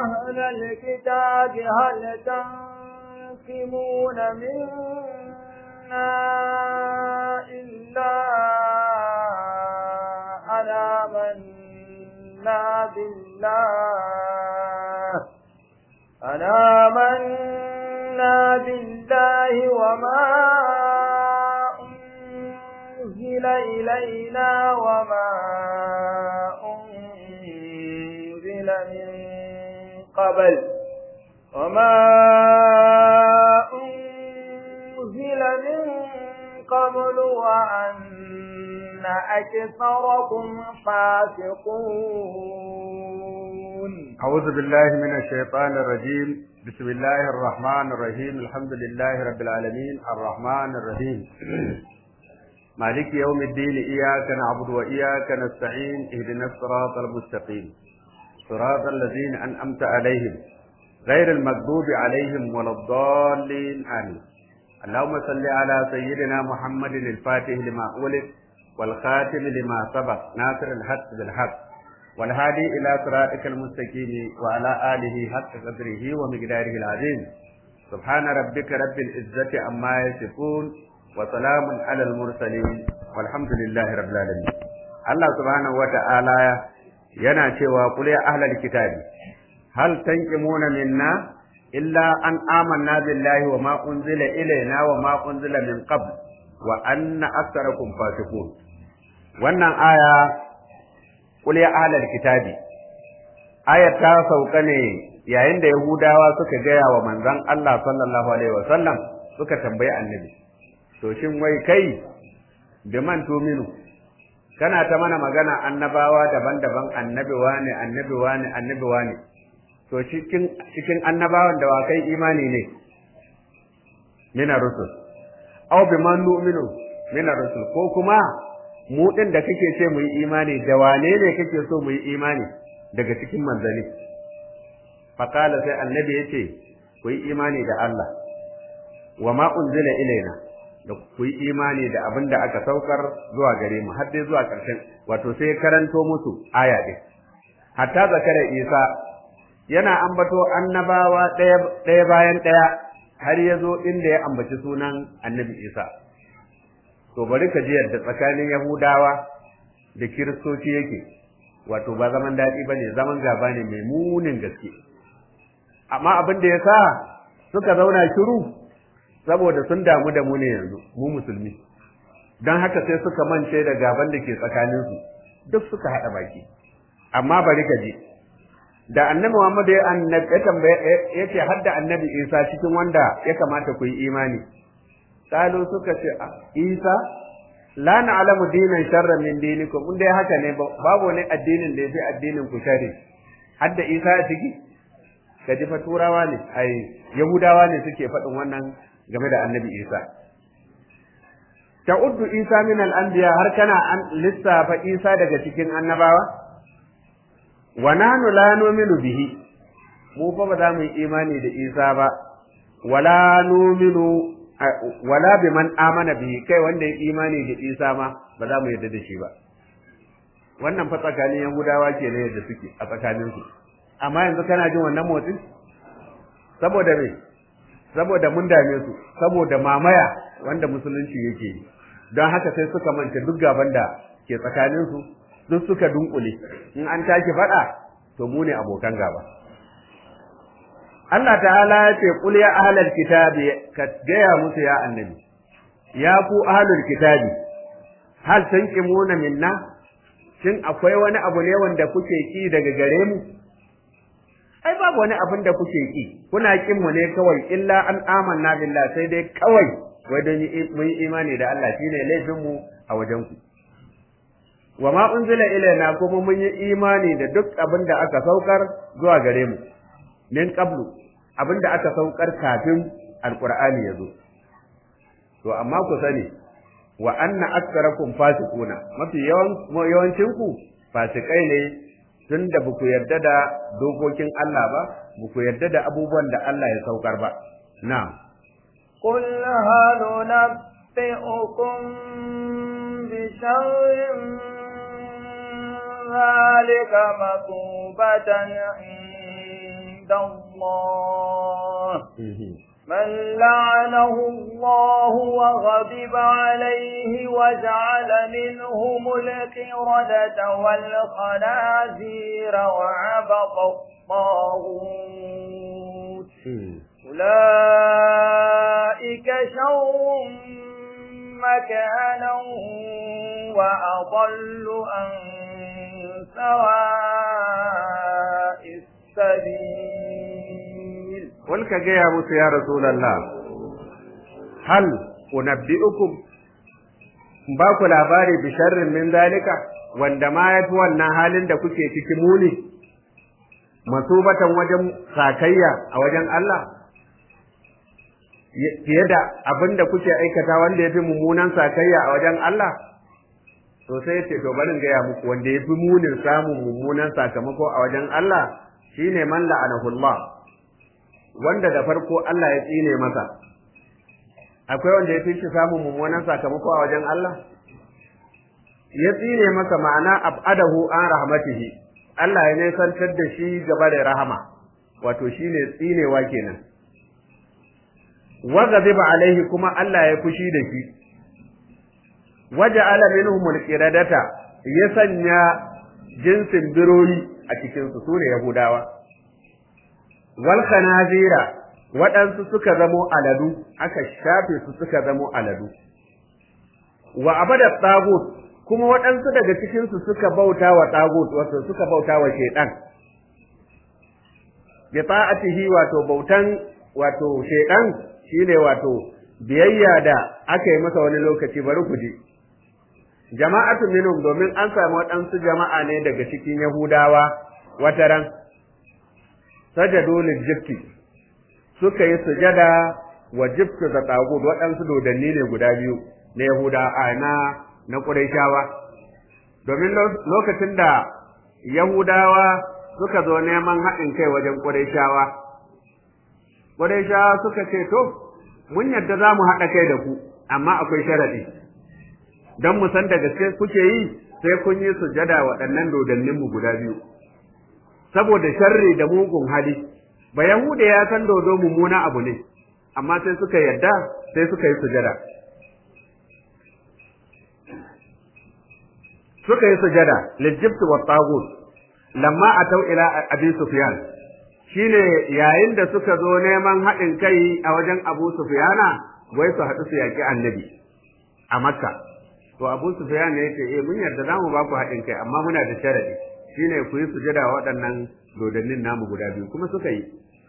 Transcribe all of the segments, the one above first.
أهل الكتاب هل تنقمون منا إلا أن آمنا بالله أن آمنا بالله وما أنزل إلينا وما أنزل من قبل وما أنزل من قبل وأن أكثركم فاسقون أعوذ بالله من الشيطان الرجيم بسم الله الرحمن الرحيم الحمد لله رب العالمين الرحمن الرحيم مالك يوم الدين إياك نعبد وإياك نستعين اهدنا الصراط المستقيم صراط الذين أنأمت عليهم غير المغضوب عليهم ولا الضالين آمين اللهم صل على سيدنا محمد الفاتح لما أولد والخاتم لما سبق ناصر الحق بالحق والهادي إلى صراطك المستقيم وعلى آله حق قدره ومقداره العظيم سبحان ربك رب العزة عما يصفون وسلام على المرسلين والحمد لله رب العالمين الله سبحانه وتعالى yana cewa qul ya ahlal kitabi hal tanqimuna minna illa an amanna billahi wa ma unzila ilayna wa ma unzila min qabl wa anna aktharakum fasiqun wannan aya qul ya ahlal kitabi ayat ta sauka ne yayin da yahudawa suka gaya wa manzon Allah sallallahu alaihi wasallam suka tambayi annabi to shin wai kai bi man tuminu kana ta mana magana annabawa daban-daban annabi wane annabi wane annabi wane to cikin cikin annabawan da wakai imani ne mina rusul aw bi man nu'minu mina rusul ko kuma mu din da kake ce mu yi imani da wane ne kake so mu yi imani daga cikin manzali faqala sai annabi yace ku yi imani da Allah wa ma unzila ilaina da ku yi imani da abin da aka saukar zuwa gare mu har dai zuwa ƙarshen wato sai ya karanto musu aya ɗin hatta zakara isa yana ambato annabawa ɗaya bayan ɗaya har ya zo inda ya ambaci sunan annabi isa to bari ka ji yadda tsakanin yahudawa da kiristoci yake wato ba zaman daɗi ba ne zaman gaba ne mai munin gaske amma abin da ya sa suka zauna shiru saboda sun damu da mu ne yanzu mu musulmi don haka sai suka mance da gaban da ke tsakaninsu duk suka haɗa baki amma bari ka ji da annabi Muhammad ya annabi ya tambaya yace hadda annabi Isa cikin wanda ya kamata ku yi imani kalu suka ce Isa la na'lamu dinan sharra min dinikum mun dai haka ne babu wani addinin da yafi addinin ku shari hadda Isa a ciki ka ji fa turawa ne ai yahudawa ne suke faɗin wannan game da annabi Isa. Ta'uddu Isa min al'anbiya har kana an lissafa Isa daga cikin annabawa? Wa nanu la numinu bihi, mu fa ba za mu yi imani da Isa ba, wala numinu wala bi man amana bihi kai wanda ya imani da Isa ma ba za mu yarda da shi ba. Wannan fa tsakanin Yahudawa ke ne yadda suke a tsakaninsu. Amma yanzu kana jin wannan motsin? Saboda me? saboda mun dame su saboda mamaya wanda musulunci yake yi don haka sai suka manta duk gaban da ke tsakanin su duk suka dunkule in an tashi faɗa to mu ne abokan gaba Allah ta'ala ya ce qul ya ahlal kitabi ka gaya musu ya annabi ya ku ahlul kitabi hal tanqimuna minna shin akwai wani abu ne wanda kuke ki daga gare mu ai babu wani abin da kuke ki kuna kin mu ne kawai illa an amanna billah sai dai kawai wai don mun yi imani da Allah shine laifin mu a wajen ku wa ma unzila ilaina kuma mun yi imani da duk abin da aka saukar zuwa gare mu min qablu abin da aka saukar kafin alqur'ani ya zo to amma ku sani wa anna aktsarakum fasiquna mafi yawan yawancin ku fasikai ne tun da ku yarda da dokokin Allah ba, ku yarda da abubuwan da Allah ya saukar ba. Na. قل هل نبئكم بشر ذلك مثوبة عند الله من لعنه الله وغضب عليه وجعل منهم القردة والخنازير وعبط الطاغوت أولئك شر مكانا وأضل عن سواء السبيل قل كجيا موسى يا رسول الله هل أنبئكم baku labari bi sharrin min zalika wanda ma yafi wannan halin da kuke ciki muni masubatan wajen sakayya a wajen Allah fiye da abin da kuke aikata wanda ya fi mummunan sakayya a wajen Allah to sai ce to barin gaya muku wanda ya fi munin samun mummunan sakamako a wajen Allah shine man la'anahullah wanda da farko Allah ya tsine masa akwai wanda ya fi shi samun mummunan sakamako a wajen Allah ya tsine masa ma'ana abadahu an rahmatihi Allah ya nisantar da shi gaba da rahama wato shine tsinewa kenan wa ghadiba alaihi kuma Allah ya fushi da shi waja'ala minhum alqiradata ya sanya jinsin birori a cikin su sune yahudawa wal khanazira waɗansu suka zamo aladu aka shafe su suka zamo aladu wa abada tagut kuma waɗansu daga cikin su suka bauta wa tagut wato suka bauta wa shaytan bi ta'atihi wato bautan wato shaytan shine wato biyayya da aka yi masa wani lokaci bari ku ji jama'atu minhum domin an samu waɗansu jama'a ne daga cikin yahudawa wataran sajadu liljibti suka yi sujada wa jibtu da tagut waɗansu dodanni ne guda biyu na yahuda a na na qurayshawa domin lokacin da yahudawa suka zo neman haɗin kai wajen qurayshawa qurayshawa suka ce to mun yadda za mu haɗa kai da ku amma akwai sharaɗi don mu san da gaske kuke yi sai kun yi sujada waɗannan dodanninmu guda biyu saboda sharri da mugun hali ba yahuda ya san dodo mummuna abu ne amma sai suka yadda sai suka yi sujada suka yi sujada lijibt wa tagut lamma atau ila abi sufyan shine yayin da suka zo neman haɗin kai a wajen abu sufyana wai su haɗu su yaƙi annabi a makka to abu sufyan ne yace eh mun yarda zamu ba ku haɗin kai amma muna da sharadi shine ku yi sujada waɗannan dodannin namu guda biyu kuma suka yi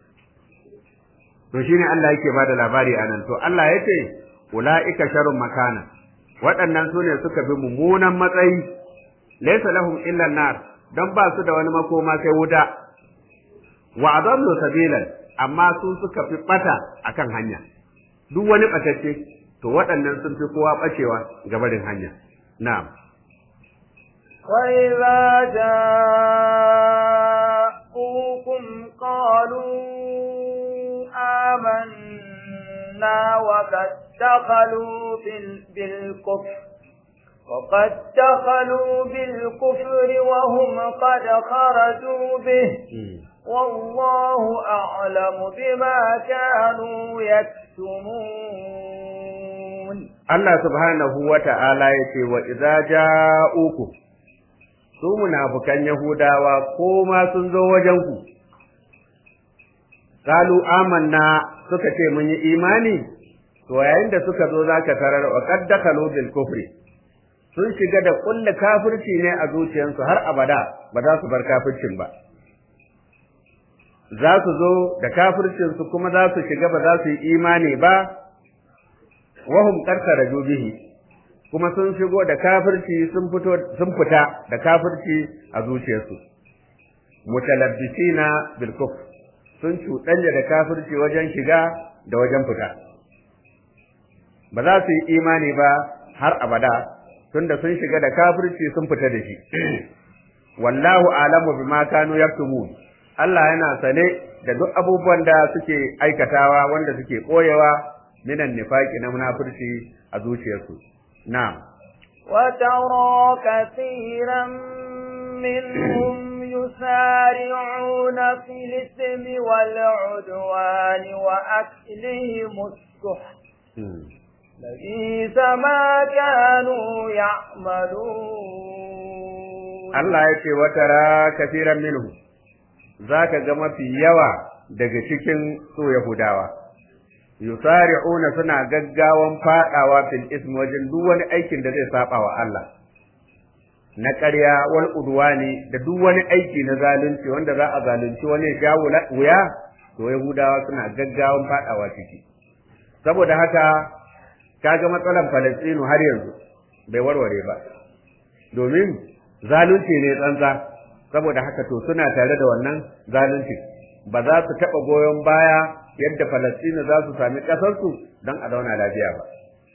to shine Allah yake bada labari anan to Allah yace ulaika sharrun makana waɗannan su ne suka bi mummunan matsayi laysa lahum illa nar dan ba su da wani makoma sai wuta wa adallu sabilan amma su suka fi bata akan hanya duk wani batacce to waɗannan sun fi kowa bacewa ga barin hanya na'am وإذا جاءوكم قالوا آمنا وقد دخلوا بالكفر وقد دخلوا بالكفر وهم قد خرجوا به والله أعلم بما كانوا يكتمون Allah subhanahu wa ta'ala ya ce wa idza ja'uku su munafukan Yahudawa ko ma sun zo wajen ku qalu amanna suka ce mun yi imani to yayin da suka zo zaka tarar wa qad dakhalu bil kufri sun shiga da kulle kafirci ne a zuciyarsu har abada ba za su bar kafircin ba za su zo da kafircinsu kuma za su shiga ba za su yi imani ba wahum karkara bihi kuma sun shigo da kafirci sun fito sun fita da kafirci a zuciyarsu mutalabbisina bil kufr sun cuɗanya da kafirci wajen shiga da wajen fita ba za su yi imani ba har abada tunda sun shiga da kafirci sun fita da shi wallahu alamu bima kanu yaktumun Allah yana sane da duk abubuwan da suke aikatawa wanda suke koyewa minan nifaqi na munafurci a zuciyarsu na'am وترى كثيرا منهم يسارعون يسارعون في الإثم والعدوان وأكلهم السحت لبئس ما كانوا يعملون Allah ya ce wata ra kafiran minhu za ka ga mafi yawa daga cikin su Yahudawa yusari'una suna gaggawan fadawa fil ism wajen duk wani aikin da zai saba wa Allah na ƙarya wal udwani da duk wani aiki na zalunci wanda za a zalunci wani ya sha wuya to Yahudawa suna gaggawan fadawa ciki saboda haka kaga matsalan Falastinu har yanzu bai warware ba domin zalunci ne tsantsa saboda haka to suna tare da wannan zalunci ba za su taɓa goyon baya yadda Falastinu za su sami ƙasarsu don a zauna lafiya ba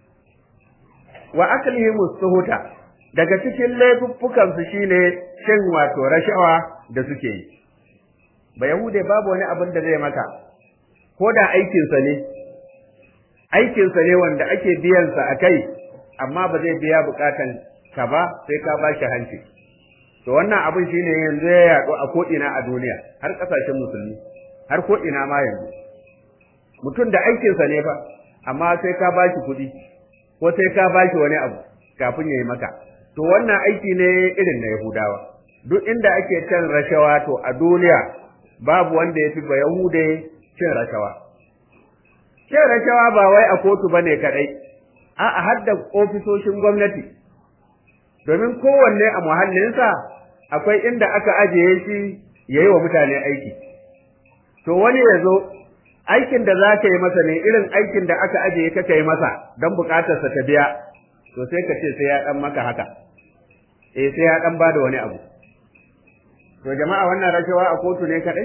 wa aklihim suhuta daga cikin laifuffukan su shine cin wato rashawa da suke yi ba yahude babu wani abin da zai maka ko da aikinsa ne aikinsa ne wanda ake biyansa a kai amma ba zai biya bukatan ka ba sai ka ba shi hanci to wannan abin shine yanzu ya yaɗu a ko'ina a duniya har ƙasashen musulmi har ko'ina ma yanzu mutum da aikinsa ne fa amma sai ka ba shi kuɗi ko sai ka ba shi wani abu kafin ya yi maka to wannan aiki ne irin na yahudawa duk inda ake cin rashawa to a duniya babu wanda ya fi ba yahude cin rashawa cin rashawa ba wai a kotu bane kadai a'a har da ofisoshin gwamnati domin kowanne a muhallinsa akwai inda aka ajiye shi ya yi wa mutane aiki to wani ya zo aikin da za ka yi masa ne irin aikin da aka ajiye ka yi masa don bukatarsa ta biya to sai ka ce sai ya dan maka haka eh sai ya dan bada wani abu to jama'a wannan rashawa a kotu ne kadai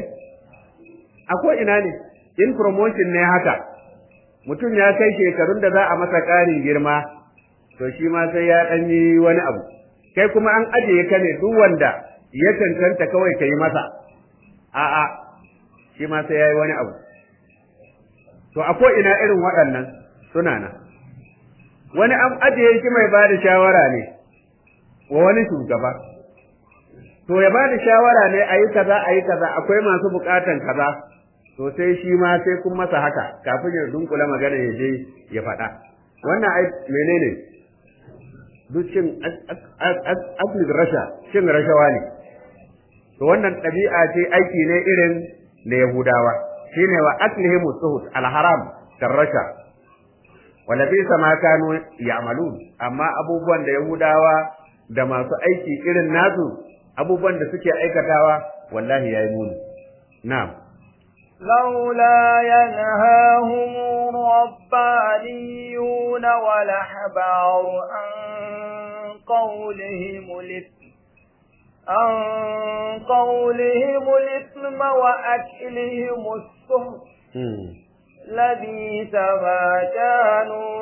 a ko ina ne in promotion ne haka mutum ya kai shekarun da za a masa ƙarin girma to shi ma sai ya dan yi wani abu kai kuma an ajiye ka ne duk wanda ya cancanta kawai ka yi masa a'a shi ma sai ya yi wani abu to a ko ina irin waɗannan suna nan wani an ajiye shi mai ba da shawara ne wa wani shugaba to ya ba da shawara ne a yi kaza a yi kaza akwai masu buƙatan kaza to sai shi ma sai kun masa haka kafin ya dunkula magana ya je ya faɗa wannan ai menene duk cin asli rasha cin rashawa ne to wannan ɗabi'a ce aiki ne irin na yahudawa shine wa aklihim suhut alharam karrasha wala bisa ma kanu ya'malun amma abubuwan da yahudawa da masu aiki irin nasu abubuwan da suke aikatawa wallahi yayi muni na'am لولا ينهاهم الربانيون والأحبار عن قولهم الإثم عن قولهم الإثم وأكلهم السهر لبيس ما كانوا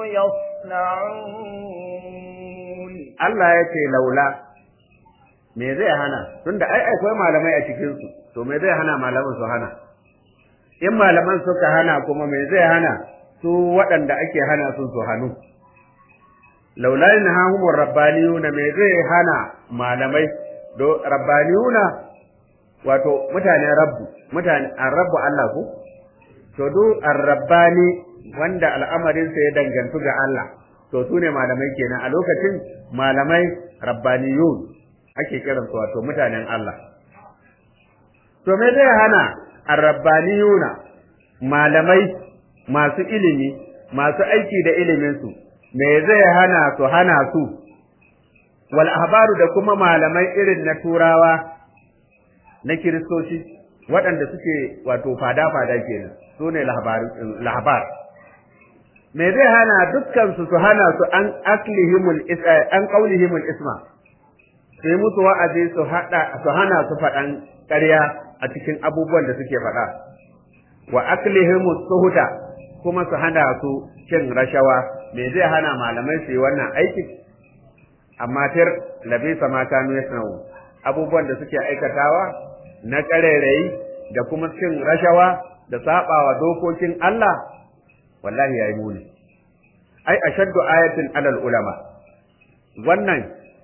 يصنعون Allah ya ce laula me zai hana tunda ai akwai malamai a cikin su to me zai hana malaman su hana in malaman suka hana kuma me zai hana su waɗanda ake hana sun su hannu laula yanhahum rabbaniyuna me zai hana malamai do rabbaniyuna wato mutane rabbu mutane rabbu Allah ko to du arrabbani wanda al'amarinsa ya dangantu ga Allah to su ne malamai kenan a lokacin malamai rabbaniyun ake kiran su wato mutanen Allah to me zai hana arrabbaniyuna malamai masu ilimi masu aiki da ilimin su me zai hana su hana su wal ahbaru da kuma malamai irin na turawa na kiristoci waɗanda suke wato fada-fada kenan su ne lahabar me zai hana dukkan su su hana su an aklihimul an qaulihimul isma sai musu wa'azi su hada su hana su faɗan ƙarya a cikin abubuwan da suke faɗa wa aklihimus suhuta kuma su hana su cin rashawa me zai hana malamai su yi wannan aikin amma tir labisa ma kanu yasnau abubuwan da suke aikatawa na ƙarairayi da kuma cin rashawa da sabawa dokokin Allah wallahi yayi muni ai ashaddu ayatin alal ulama wannan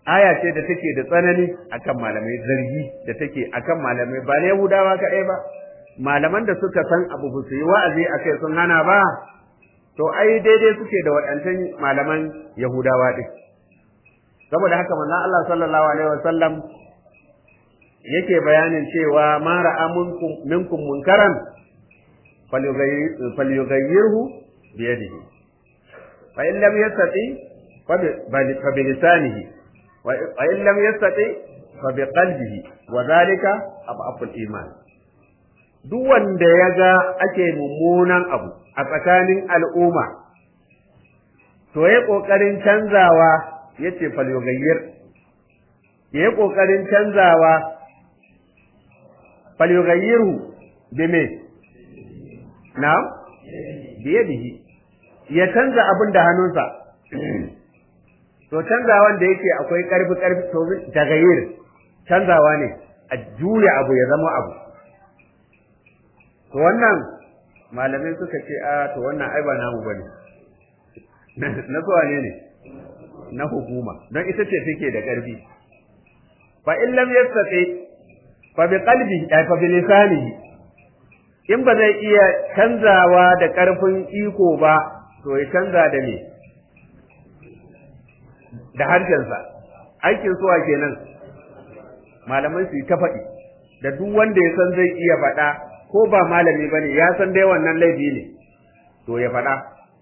aya ce da take da tsanani akan malamai zargi da take akan malamai ba na Yahudawa kaɗai ba malaman da suka san abu ba su yi wa'azi a kai sun hana ba to ai daidai suke da waɗancan malaman Yahudawa ɗin saboda haka manzon Allah sallallahu alaihi wasallam yake bayanin cewa ma ra'a minkum munkaran falyughayyirhu bi yadihi fa in lam yastati fa bi lisanihi wa in lam yastati fa bi qalbihi wa dhalika ab'aful iman duk wanda ya ga ake mummunan abu a tsakanin al'umma to ya kokarin canzawa yace falyughayyir ya kokarin canzawa falyughayyirhu bime na'am biyadihi ya canza abin da hannunsa to canzawan da yake akwai karfi karfi to tagayyir canzawa ne a juya abu ya zama abu to wannan malamai suka ce a to wannan ai ba namu bane na kowa ne ne na hukuma don ita ce take da karfi fa in lam yastati fa bi qalbi fa bi lisanihi in ba zai iya canzawa da ƙarfin iko ba to ya canza da me da harshensa aikin suwa kenan malamai su yi ta faɗi da duk wanda ya san zai iya faɗa ko ba malami bane ya san dai wannan laifi ne to ya faɗa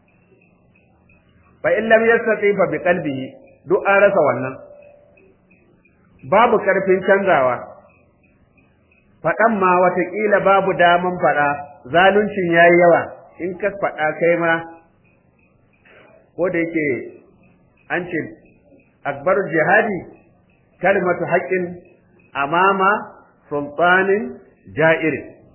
fa in lam yastati fa bi qalbihi duk an rasa wannan babu ƙarfin canzawa faɗan ma watakila babu daman faɗa zaluncin ya yi yawa in ka faɗa kai ma ko da yake an ce akbarul jihadi kalmatu haƙƙin amama sultanin ja'ir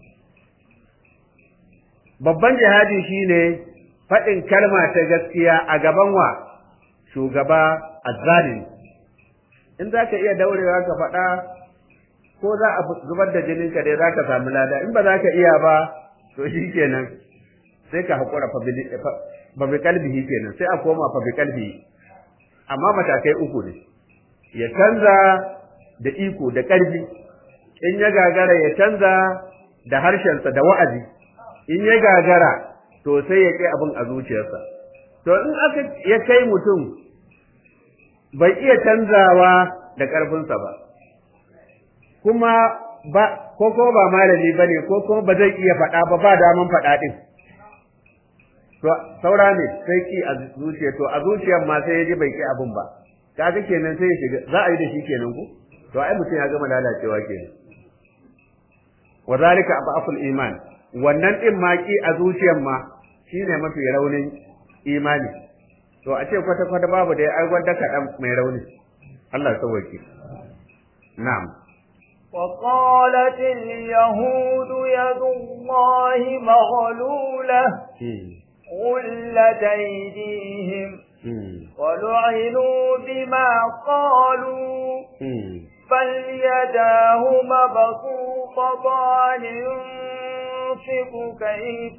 babban jihadi shine faɗin kalma ta gaskiya a gaban wa shugaba azzalimi in za ka iya daurewa ka faɗa ko za a zubar da jinin ka dai zaka samu lada in ba za ka iya ba to shi kenan sai ka haƙura fa bi kalbihi kenan sai a koma fa bi kalbihi amma matakai uku ne ya canza da iko da ƙarfi in ya gagara ya canza da harshensa da wa'azi in ya gagara to sai ya kai abin a zuciyarsa to in aka ya kai mutum bai iya canzawa da ƙarfinsa ba kuma ba ko ko ba malami bane ko kuma ba zai iya faɗa ba ba daman faɗa din to saura ne sai ki a zuciya to a zuciyar ma sai yaji bai ki abun ba kaga kenan sai ya shiga za a yi da shi kenan ko to ai mutum ya gama lalacewa kenan wa zalika abaful iman wannan din ma ki a zuciyar ma shine mafi raunin imani to a ce kwata kwata babu da ai gwanda kaɗan mai rauni Allah ya sauwake na'am وقالت اليهود يد الله مغلولة غلت أيديهم ولعنوا بما قالوا بل يداه مبسوطتان ينفق كيف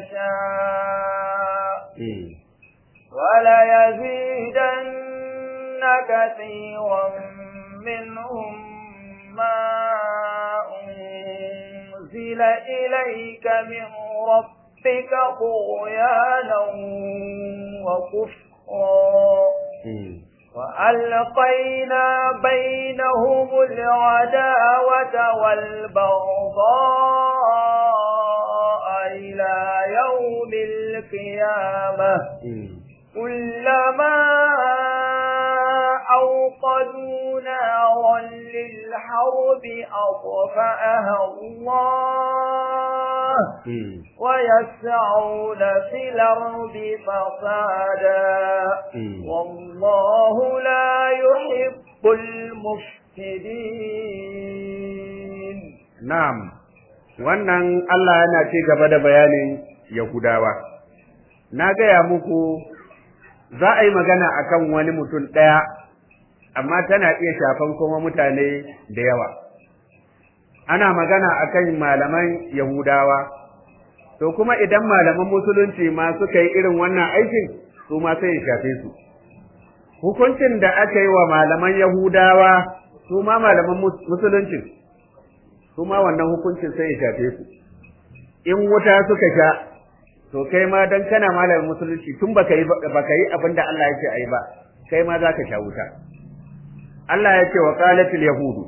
يشاء وليزيدن كثيرا منهم ما أنزل إليك من ربك طغيانا وكفرا وألقينا بينهم العداوة والبغضاء إلى يوم القيامة كلما أوقدوا نارا للحرب أطفأها الله ويسعون في الأرض فسادا والله لا يحب المفسدين نعم wannan Allah yana ci gaba da bayanin Yahudawa na gaya muku za a yi magana akan wani mutum ɗaya amma tana iya shafan kuma mutane da yawa ana magana akan malaman Yahudawa to kuma idan malaman musulunci ma suka yi irin wannan aikin su ma sai ya shafe su hukuncin da aka yi wa malaman Yahudawa su ma malaman musulunci su ma wannan hukuncin sai ya shafe su in wuta suka sha to kai ma dan kana malamin musulunci tun baka yi baka yi abin da Allah yake ayi ba kai ma zaka sha wuta Allah ya ce wa qalatil yahudu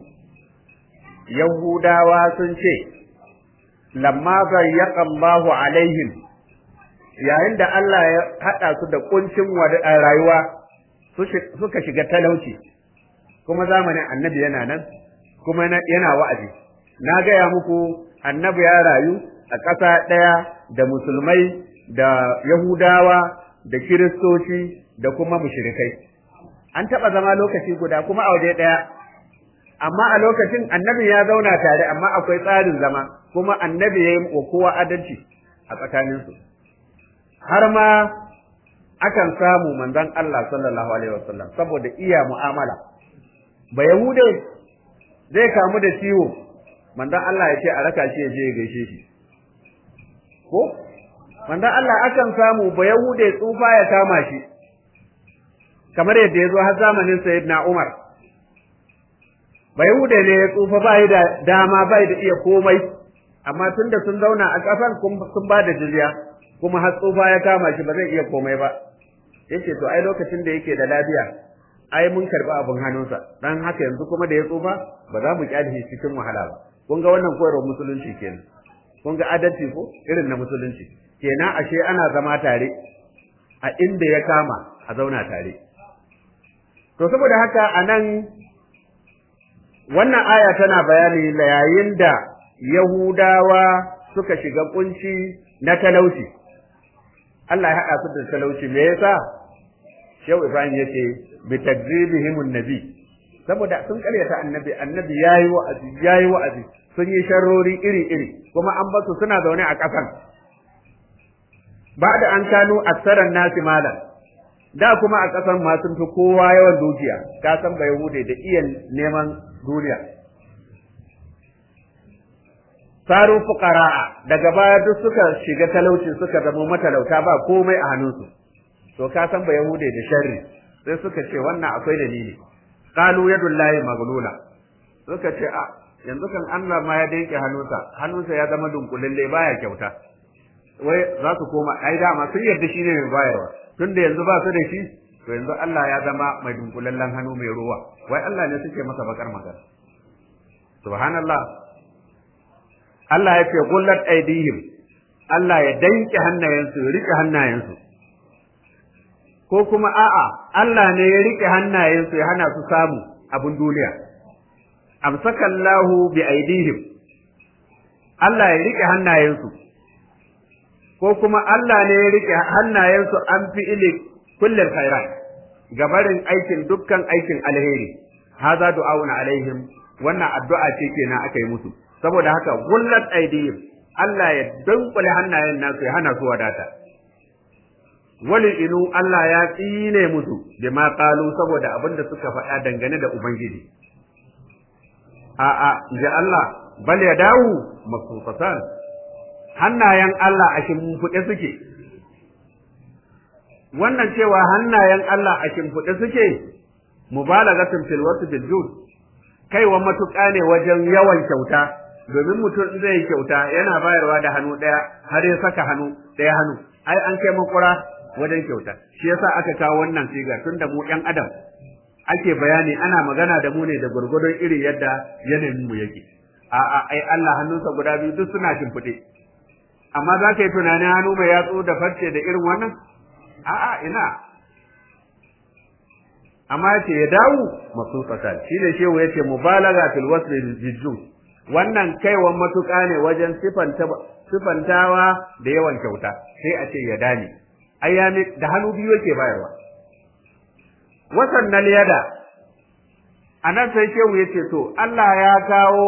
yahudawa sun ce lamma zayyaqa Allahu alaihim yayin da Allah ya hada su da kuncin rayuwa suka shiga talauci kuma zamanin annabi yana nan kuma yana wa'azi na gaya muku annabi ya rayu a ƙasa ɗaya da musulmai da yahudawa da kiristoci da kuma mushrikai an taɓa zama lokaci guda kuma a waje ɗaya amma a lokacin annabi ya zauna tare amma akwai tsarin zama kuma annabi ya yi wa kowa adalci a tsakaninsu har ma akan samu manzon Allah sallallahu alaihi wasallam saboda iya mu'amala ba yahude zai kamu da ciwo manzon Allah ya ce a raka shi ya je ya gaishe shi ko manzon Allah akan samu ba yahude tsufa ya kama shi kamar yadda ya zo har zamanin sayyidina Umar ba yahude ne ya tsufa bai da dama bai da iya komai amma tunda sun zauna a kasan sun ba da jizya kuma har tsufa ya kama shi ba zai iya komai ba yace to ai lokacin da yake da lafiya ai mun karbi abin hannunsa dan haka yanzu kuma da ya tsufa ba za mu kyale shi cikin wahala ba kun ga wannan koyarwar musulunci kenan kun ga adalci ko irin na musulunci kenan ashe ana zama tare a inda ya kama a zauna tare to saboda haka anan wannan aya tana bayani yayin da Yahudawa suka shiga kunci na talauci Allah ya haɗa su da talauci me yasa Shehu Ibrahim yace bi takzibihim nabi saboda sun karyata annabi annabi yayi wa'azi yayi wa'azi sun yi sharrori iri iri kuma an basu suna zaune a ƙasan ba da an kano aksaran nasi malam da kuma a ƙasan ma sun fi kowa yawan dukiya ka san ba yahude da iya neman duniya saru fuqara'a daga baya duk suka shiga talauci suka zama matalauta ba komai a hannunsu to ka san ba yahude da sharri sai suka ce wannan akwai dalili qalu yadullahi maglula suka ce a yanzu kan Allah ma ya danke hannunsa hannunsa ya zama dunkulalle baya kyauta wai za su koma ai dama sun yarda shi ne mai bayarwa tunda yanzu ba su da shi to yanzu Allah ya zama mai dunkulallen hannu mai ruwa wai Allah ne suke masa bakar magana subhanallah Allah ya ce gullat aidihim Allah ya danke hannayensu ya rike hannayensu ko kuma a'a Allah ne ya rike hannayensu ya hana su samu abin duniya amsakallahu bi aidihim Allah ya rike hannayensu ko kuma Allah ne ya rike hannayensu an fi ili kullum khairat gabarin aikin dukkan aikin alheri haza du'auna alaihim wannan addu'a ce kenan aka yi musu saboda haka gullat aidihim Allah ya dunkule hannayen nasu ya hana su wadata wali inu Allah ya tsine musu da ma qalu saboda abin da suka faɗa dangane da ubangiji a'a ji Allah bal ya dawo makusatan hannayen Allah a shimfiɗe suke wannan cewa hannayen Allah a shimfiɗe suke mubalagatin fil wasu bil jud kaiwa matuƙa ne wajen yawan kyauta domin mutum zai yi kyauta yana bayarwa da hannu ɗaya har ya saka hannu ɗaya hannu ai an kai makura wajen kyauta shi yasa aka kawo wannan siga tunda mu ɗan adam ake bayani ana magana da mu ne da gurgurdon iri yadda yanayin mu yake a'a ai Allah hannunsa guda biyu duk suna shimfiɗe amma za ka yi tunanin hannu mai yatsu da farce da irin wannan a'a ina amma ce ya dawo masu tsakal shi ne shehu ya ce mubalaga fil wasl jijju wannan kaiwan matuƙa ne wajen sifantawa da yawan kyauta sai a ce ya dane ai da hannu biyu yake bayarwa wasan na liyada a nan sai shehu ya ce to Allah ya kawo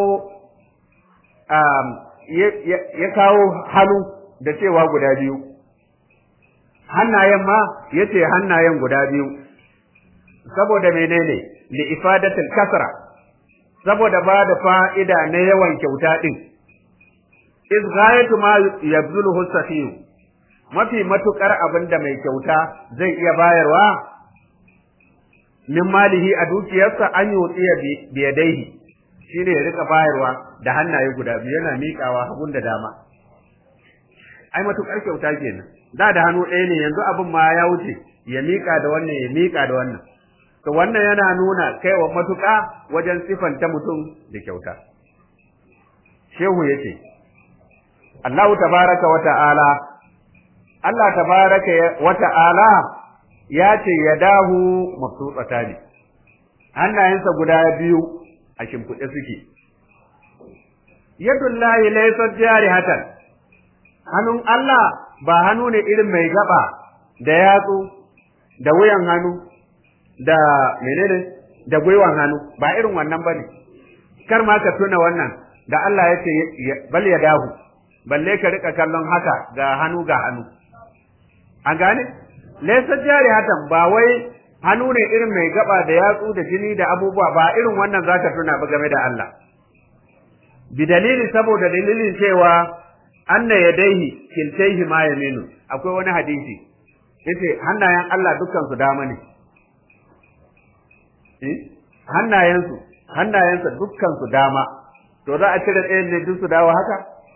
ya kawo hannu da cewa guda biyu hannayen ma ya ce hannayen guda biyu saboda menene li ifadatul kasra saboda ba da fa'ida na yawan kyauta din iz ghayatu ma yabzuluhu safiyu mafi matukar abin da mai kyauta zai iya bayarwa min malihi a dukiyarsa an yotsi ya biyadaihi shine ya rika bayarwa da hannaye guda biyu yana miƙawa hagun da dama ai matukar kyauta kenan da da hannu ɗaya ne yanzu abin ma ya wuce ya miƙa da wannan ya miƙa da wannan to wannan yana nuna kaiwa matuƙa wajen sifanta mutum da kyauta shehu yace Allahu tabaraka wa ta'ala Allah tabaraka wa ta'ala ya ce ya dahu mabsutsata ne hannayensa guda biyu a shimfiɗe suke yadullahi laysat jarihatan hannun Allah ba hannu ne irin mai gaba da yatsu da wuyan hannu da menene da gwiwan hannu ba irin wannan bane kar ma ka tuna wannan da Allah ya ce bal ya dahu balle ka rika kallon haka ga hannu ga hannu an gane laysa jarihatan ba wai hannu ne irin mai gaba da yatsu da jini da abubuwa ba irin wannan zaka tuna ba game da Allah bi dalili saboda dalilin cewa anna yadaihi kiltaihi ma yaminu akwai wani hadisi yace hannayen Allah dukkan su dama ne eh hannayensu hannayensa dukkan su dama to za a cire ɗayan ne duk su dawo haka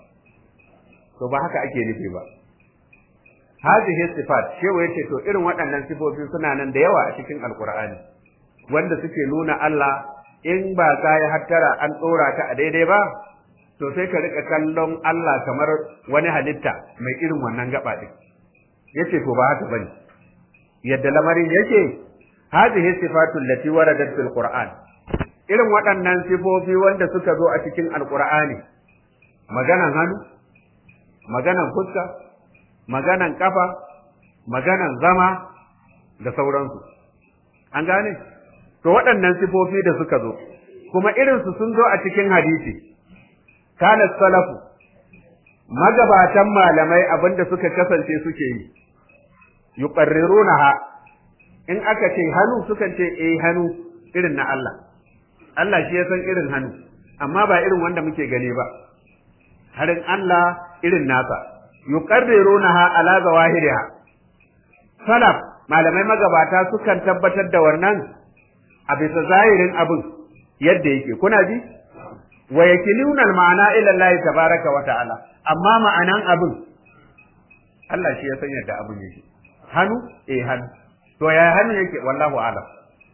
to ba haka ake nufi ba hadhihi sifat shewa yace to irin waɗannan sifofi suna nan da yawa a cikin alqur'ani wanda suke nuna Allah in ba ka yi hattara an tsora ta a daidai ba to sai ka rika kallon Allah kamar wani halitta mai irin wannan gaba din yace to ba haka bane yadda lamarin yake hadhihi sifatu allati waradat fil qur'an irin waɗannan sifofi wanda suka zo a cikin alqur'ani maganan hannu maganan fuska maganan kafa maganan zama da sauransu an gane to waɗannan sifofi da suka zo kuma irinsu sun zo a cikin hadisi kana salafu magabatan malamai abinda suka kasance suke yi yuqarrirunaha in aka ce hannu sukan ce eh hannu irin na Allah Allah shi ya san irin hannu amma ba irin wanda muke gani ba harin Allah irin nasa yuqarrirunaha ala zawahiriha salaf malamai magabata sukan tabbatar da wannan a bisa zahirin abin yadda yake kuna ji wa yakiluna al-ma'ana ila Allah tabaraka wa ta'ala amma ma'anan abin Allah shi ya san yadda abin yake hannu eh hannu to ya hannu yake wallahu alam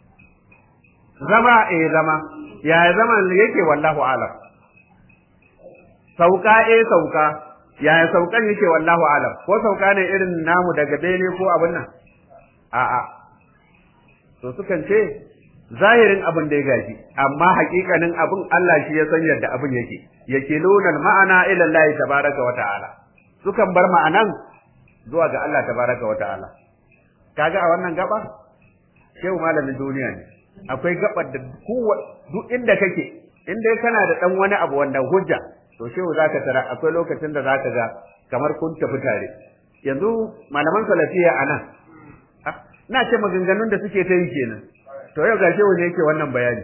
zama eh zama ya zama yake wallahu alam sauka eh sauka ya saukan yake wallahu alam ko sauka ne irin namu daga bene ko abin nan a'a to sukan ce zahirin abin da ya gaji amma hakikanin abin Allah shi ya san yadda abin yake yake lunan ma'ana ila Allah tabaraka wa ta'ala sukan bar ma'anan zuwa ga Allah tabaraka wa ta'ala kaga a wannan gaba shehu malamin duniya ne akwai gabar da kowa duk inda kake in dai kana da dan wani abu wanda hujja to shehu zaka tara akwai lokacin da zaka ga kamar kun tafi tare yanzu malaman salafiya anan na ce maganganun da suke ta yi kenan to yau gashi wani yake wannan bayani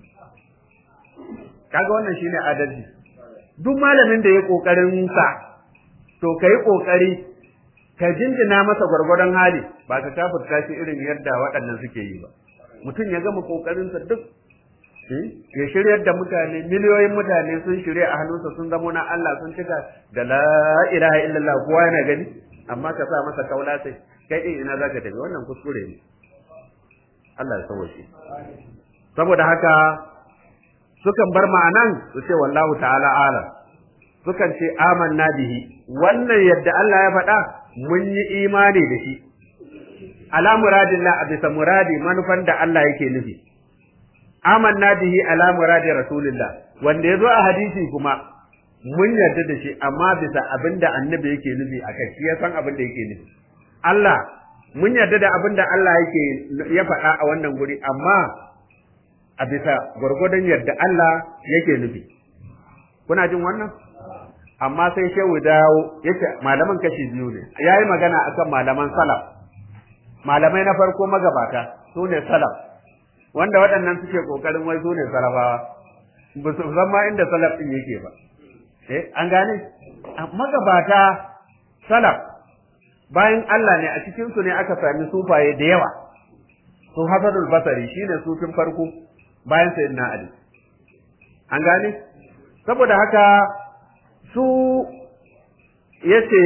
kaga wannan shine adalci duk malamin da ya kokarin sa to kai kokari ka jinjina masa gwargwadon hali ba ka kafirta shi irin yadda waɗannan suke yi ba mutum ya gama kokarin sa duk ya shiryar da mutane miliyoyin mutane sun shirya a hannunsa sun zamo na Allah sun cika da la ilaha illallah kowa yana gani amma ka sa masa kaula sai kai din ina zaka tafi wannan kuskure ne Allah ya sauke saboda haka sukan bar ma'anan su ce wallahu ta'ala alam sukan ce amanna bihi wannan yadda Allah ya faɗa mun yi imani da shi ala muradillah a bisa muradi manufan da Allah yake nufi amanna bihi ala muradi rasulillah wanda ya zo a hadisi kuma mun yarda da shi amma bisa abinda annabi yake nufi akai shi ya san abin da yake nufi Allah mun yarda da abin da Allah yake ya faɗa a wannan guri amma a bisa gwargwadon yadda Allah yake nufi kuna jin wannan amma sai shehu dawo yace malaman kashi biyu ne yayi magana akan malaman salaf malamai na farko magabata su ne salaf wanda waɗannan suke kokarin wai su ne salafawa ba su san ma inda salaf din yake ba eh an gane magabata salaf bayan Allah ne a cikin su ne aka sami sufaye da yawa su Hasanul Basri shine sufin farko bayan Sayyidina Ali an gane saboda haka su yace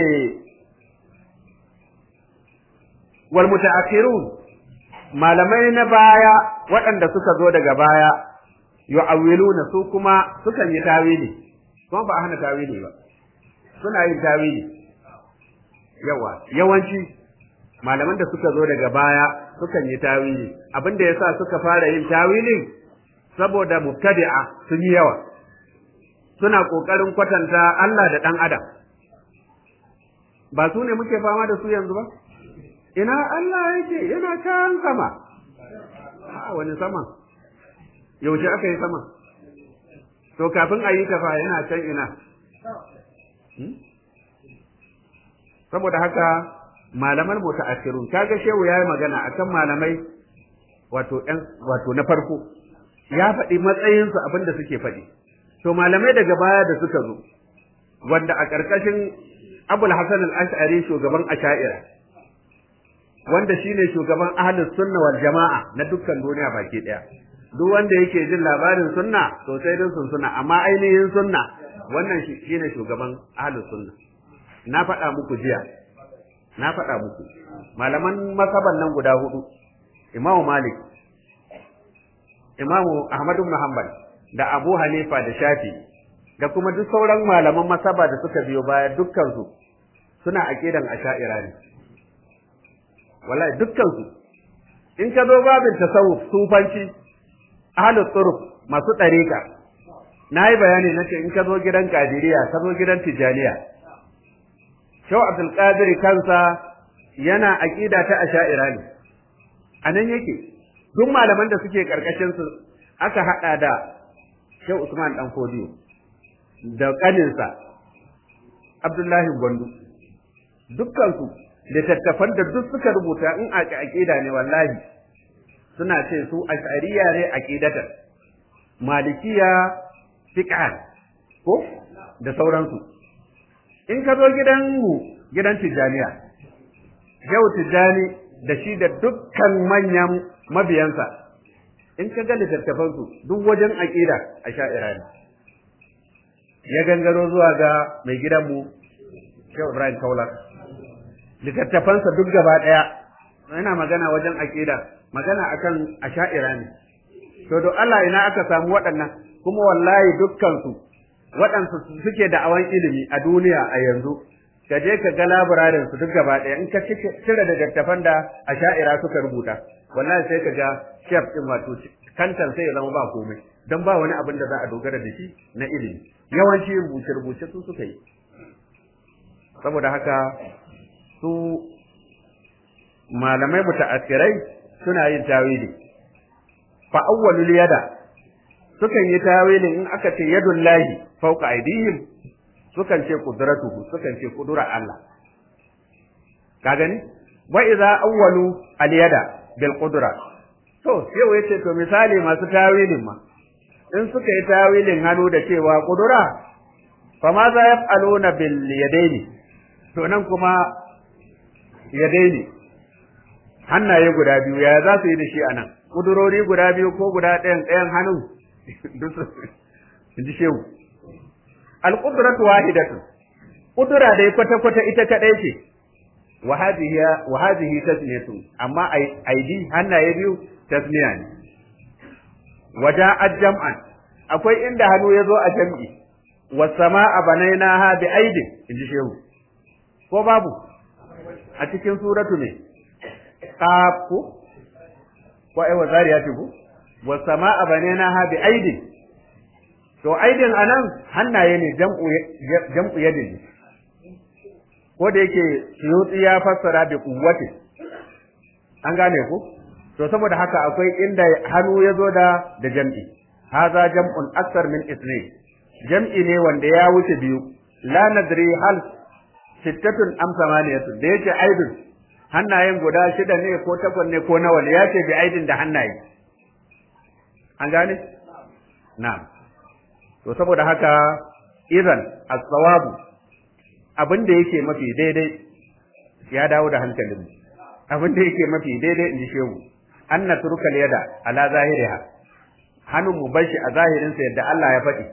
wal mutaakhirun malamai na baya waɗanda suka zo daga baya yu'awwiluna su kuma sukan yi tawili kuma ba a hana tawili ba suna yin tawili yawa yawanci malaman da suka zo daga baya sukan yi tawili abinda yasa suka fara yin tawilin saboda mubtadi'a sun yi yawa suna kokarin kwatanta Allah da dan adam ba su ne muke fama da su yanzu ba ina Allah yake yana kan sama a wani sama yaushe aka yi sama to kafin a yi tafa yana can ina saboda haka malaman mutaakhirun kaga shehu yayi magana akan malamai wato ɗan wato na farko ya faɗi matsayinsu abinda suke faɗi to malamai daga baya da suka zo wanda a ƙarƙashin Abul Hasan al-Ash'ari shugaban Asha'ira wanda shine shugaban ahlus sunna wal jama'a na dukkan duniya baki daya duk wanda yake jin labarin sunna to sai dai sun sunna amma ainihin sunna wannan shine shugaban ahlus sunna na faɗa muku jiya na faɗa muku malaman masaban nan guda hudu Imam Malik Imam Ahmad ibn Hanbal da Abu Hanifa da Shafi da kuma duk sauran malaman masaba da suka biyo baya dukkan su suna aqidan asha'ira ne wallahi dukkan su in ka zo babin tasawuf sufanci ahlus turuf masu ɗariƙa na yi bayani na ce in ka zo gidan kadiriya ka zo gidan tijaniya shau abdulkadir kansa yana aƙida ta asha'ira ne a nan yake duk malaman da suke ƙarƙashin su aka haɗa da shau usman dan fodiyo da ƙaninsa abdullahi gwandu dukkansu littattafan da duk suka rubuta in a aƙida ne wallahi suna ce su ash'ariya ne aqidatan malikiya fiqhan ko da sauransu in ka zo gidan mu gidan tijaniya yau tijani da shi da dukkan manyan mabiyansa in ka ga littattafan su duk wajen aqida ash'ira ne ya gangaro zuwa ga mai gidan mu Shehu Ibrahim Kaula littattafansa duk gaba daya yana magana wajen aqida magana akan asha'ira ne to do Allah ina aka samu waɗannan kuma wallahi dukkan su waɗansu suke da awan ilimi a duniya a yanzu ka je ka ga labirarin su duk gaba ɗaya in ka cire da dattafan da asha'ira suka rubuta wallahi sai ka ga chef din wato kantan sai ya zama ba komai dan ba wani abin da za a dogara da shi na ilimi yawanci rubuce rubuce su suka yi saboda haka su malamai muta'assirai suna yin tawili fa awwalul yada sukan yi tawilin in aka ce yadul lahi fawqa aydihim sukan ce qudratuhu sukan ce kudura Allah ka gani wa idza awwalu al yada bil qudra to yau yace to misali masu tawilin ma in suka yi tawilin hannu da cewa kudura fa ma za yaf'aluna bil yadaini to nan kuma yadaini hannaye guda biyu ya za su yi da shi a nan kudurori guda biyu ko guda ɗayan ɗayan hannun in ji shehu alƙudratu wahidatu kudura dai kwata kwata ita kaɗai ce wa hadhihi tasmiyatu amma aidi hannaye biyu tasmiya ne waja'at jam'an akwai inda hannu ya zo a jam'i was sama'a banainaha bi aidin in ji shehu ko babu a cikin suratu ne qaf ko ko ai wazariya ce ko was sama'a banaynaha bi aidin to aidin anan hannaye ne jam'u jam'u yadin ko da yake suyuti ya fassara bi quwwati an gane ko to saboda haka akwai inda hannu ya zo da da jam'i haza jam'un aksar min isni jam'i ne wanda ya wuce biyu la nadri hal sittatun am samaniyatun da yake aidin hannayen guda shida ne ko takwas ne ko nawa ne ya ce bi aidin da hannaye an gane na'am to saboda haka idan as-sawabu abin da yake mafi daidai ya dawo da hankalin abin da yake mafi daidai in ji shehu an natruka yada ala zahiriha hannun mu bashi a zahirin sa yadda Allah ya faɗi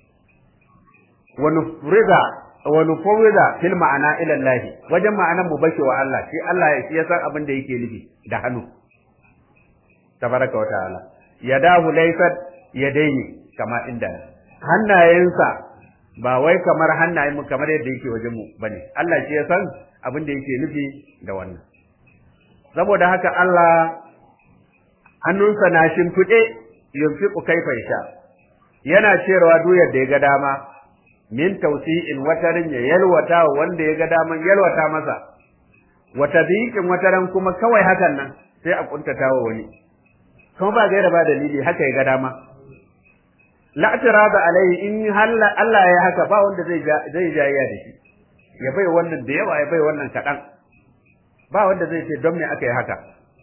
wa nufrida wa nufawwida fil ma'ana ila Allah wajen ma'anan mu bashi wa Allah shi Allah ya san abin da yake nufi da hannu tabaraka wa ta'ala yadahu laysat yadaini kama inda hannayensa ba wai kamar hannayen mu kamar yadda yake wajen mu bane Allah shi ya san abin da yake nufi da wannan saboda haka Allah hannunsa na shimfiɗe yunfiqu kaifa yasha yana cewa duk yadda ya ga dama min tawsi'in watarin ya yalwata wanda ya ga daman yalwata masa wata biqin wataran kuma kawai hakan nan sai a kuntata wa wani kuma ba gaira ba dalili haka ya ga dama la tirada alai in halla Allah ya haka ba wanda zai zai jayya da shi ya bai wannan da yawa ya bai wannan kadan ba wanda zai ce don me aka yi haka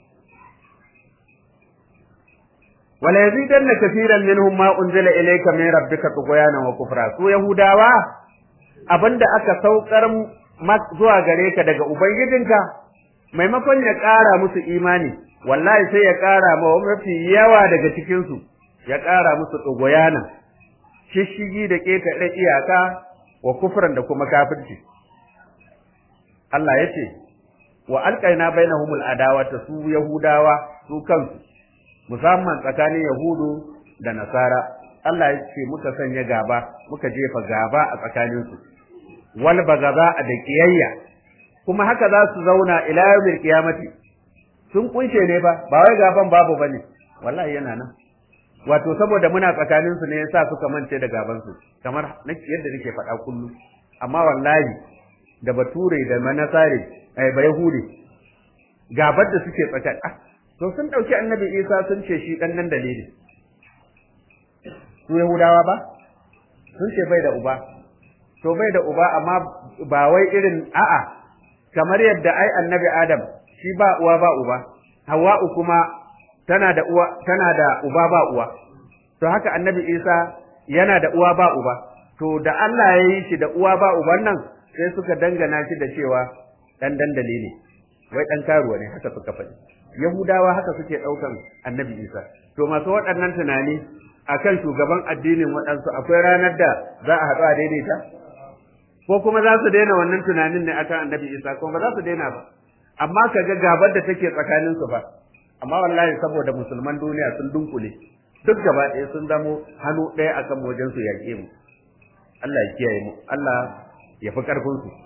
wala yazidanna kaseeran minhum ma unzila ilayka min rabbika tughyanan wa kufra su yahudawa abinda aka saukar zuwa gare ka daga ubangijinka maimakon ya ƙara musu imani wallahi sai ya ƙara ma mafi yawa daga cikin su ya ƙara musu tughyanan shishigi da ƙetare iyaka wa kufran da kuma kafirci Allah ya ce wa alƙaina bainahumul adawata su yahudawa su kansu musamman tsakanin yahudu da nasara Allah ya ce muka sanya gaba muka jefa gaba a tsakaninsu wal bagaza a da kiyayya kuma haka za su zauna ila yawmil qiyamati sun kunshe ne ba ba wai gaban babu bane wallahi yana nan wato saboda muna tsakaninsu ne yasa suka mance da gaban su kamar yadda nake faɗa kullum amma wallahi da bature da manasare ai ba yahudi gabar da suke tsakani ah to sun dauki annabi isa sun ce shi dan nan dalili su yahudawa ba sun ce bai da uba to bai da uba amma ba wai irin a'a kamar yadda ai annabi adam shi ba uwa ba uba hawa'u kuma tana da uwa tana da uba ba uwa to haka annabi isa yana da uwa ba uba to da Allah ya yi shi da uwa ba uban nan sai suka dangana shi da cewa dan dandali ne wai dan karuwa ne haka suka faɗi yahudawa haka suke ɗaukan annabi isa to masu waɗannan tunani akan shugaban addinin waɗansu akwai ranar da za a haɗu a daidaita ko kuma za su daina wannan tunanin ne akan annabi isa ko ba za su daina ba amma ka ga gabar da take tsakanin su ba amma wallahi saboda musulman duniya sun dunkule duk gaba ɗaya sun zamo hannu ɗaya akan wajen su yaƙe mu Allah ya kiyaye mu Allah ya fi ƙarfin su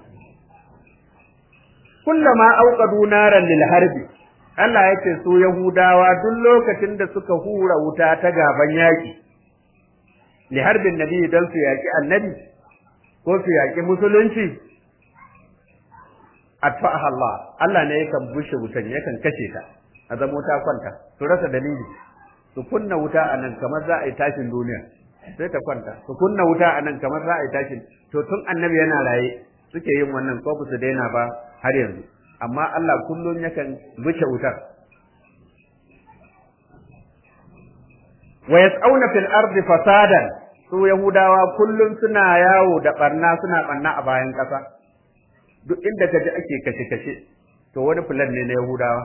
kullama auqadu naran lil harbi Allah ya ce su Yahudawa duk lokacin da suka hura wuta ta gaban yaƙi li harbin nabi dan su yaƙi annabi ko su yaƙi musulunci atfa'aha Allah Allah ne yakan bushe wutan yakan kashe ta a zamo ta kwanta su rasa dalili su kunna wuta a nan kamar za a yi tashin duniya sai ta kwanta su kunna wuta a nan kamar za a yi tashin to tun annabi yana raye suke yin wannan ko ba su daina ba har yanzu amma Allah kullum yakan wuce wutar wa yas'auna fil ardi fasadan su yahudawa kullum suna yawo da barna suna barna a bayan ƙasa duk inda kaji ake kashe kashe to wani fulan ne na yahudawa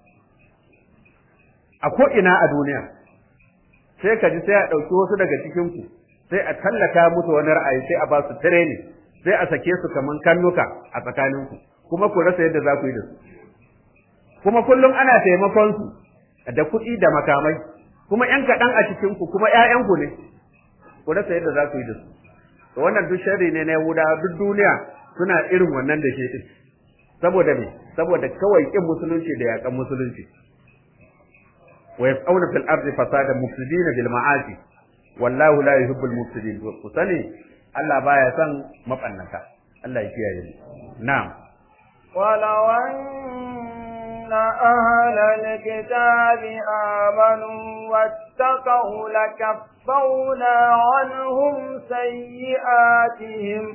a ko ina a duniya sai kaji sai a ɗauki wasu daga cikin ku sai a tallata musu wani ra'ayi sai a ba su training sai a sake su kaman kannuka a tsakaninku kuma ku rasa yadda za ku yi da su kuma kullum ana taimakon su da kuɗi da makamai kuma ƴan kaɗan a cikin ku kuma ƴaƴanku ne ku rasa yadda za ku yi da su to wannan duk sharri ne na Yahuda duk duniya suna irin wannan da ke din saboda me saboda kawai kin musulunci da yaƙan musulunci wa yas'auna fil ardi fasada mufsidina bil ma'asi wallahu la yuhibbul mufsidin ku sani Allah baya son mabannata Allah ya kiyaye mu na'am ولو أن أهل الكتاب آمنوا واتقوا لكفرنا عنهم سيئاتهم